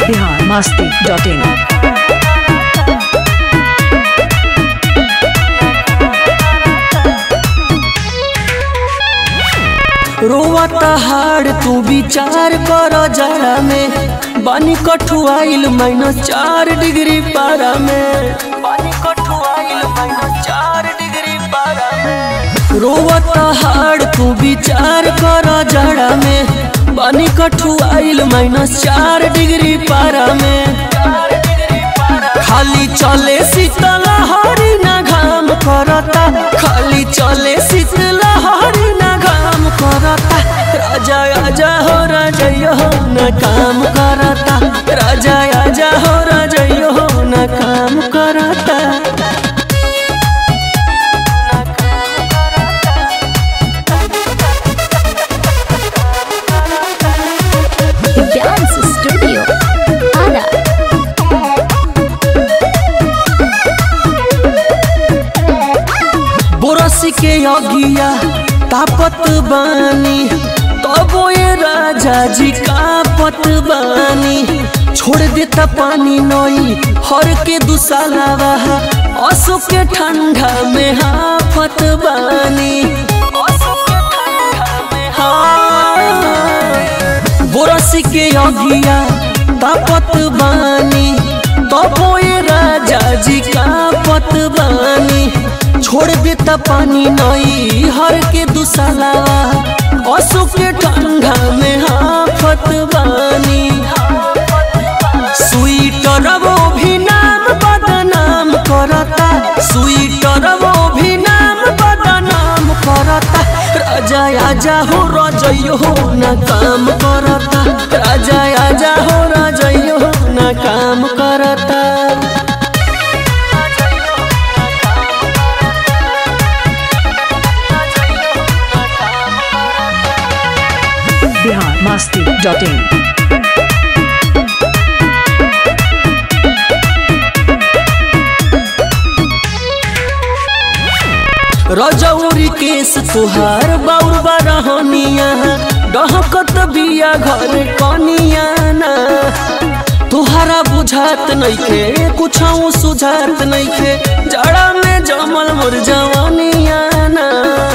Bihar Masti dot इन रोवता हाड़ तू विचार कर जरा में बानी कठुआइल माइनस चार डिग्री पारा में बानी कठुआइल माइनस चार डिग्री पारा में रोवता हाड़ तू विचार कर जरा में बानी कठुआइल माइनस चार डिग्री पारा में खाली चले शीतल हरी ना घाम करता खाली चले शीतल हरी ना घाम करता राजा आजा हो राजयो हो न काम करता राजा आजा हो राजयो हो न काम करता Dance Studio. Ada. बोरस के अगिया तापत बानी तबो ये राजा जी कापत बानी छोड़ देता पानी नई हर के दुसालावा असो के ठंडा में हाफत बानी हाँ। बोरस के अगिया तापत बानी तबो ये राजा जी कापत बानी छोड़ देता पानी नई हर के दुसाला असो के ठंडा में हाफत बानी स्वीटर वो भी नाम बदनाम करता स्वीटर वो भी नाम बदनाम करता राजा आजा हो रजयो हो न काम करता राजा आजा हो रजयो हो न काम करता बिहार मस्ती डॉट इन रजौरी केस तुहार बाउर बरहनिया डहकत बिया घर कनिया ना तुहारा बुझात नइखे कुछ सुझात नइखे जड़ा में जमल मोर जवानिया ना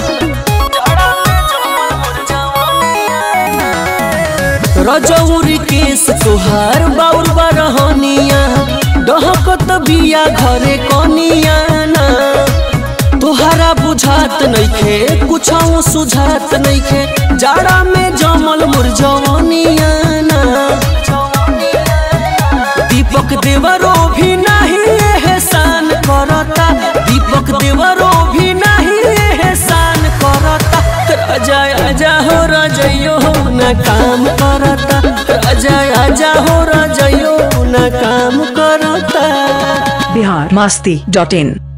रजौरी केस तुहार बाउर बरहनिया डहकत बिया घरे कनिया ना तोहरा बुझात नइखे कुछ सुझात नइखे जाड़ा में जमल मोर जवानिया ना दीपक देवरो भी नहीं एहसान करता दीपक देवरो भी नहीं एहसान करता राजा आजा हो रजयो हो न काम करता राजा आजा हो रजयो न काम करता बिहार मस्ती डॉट इन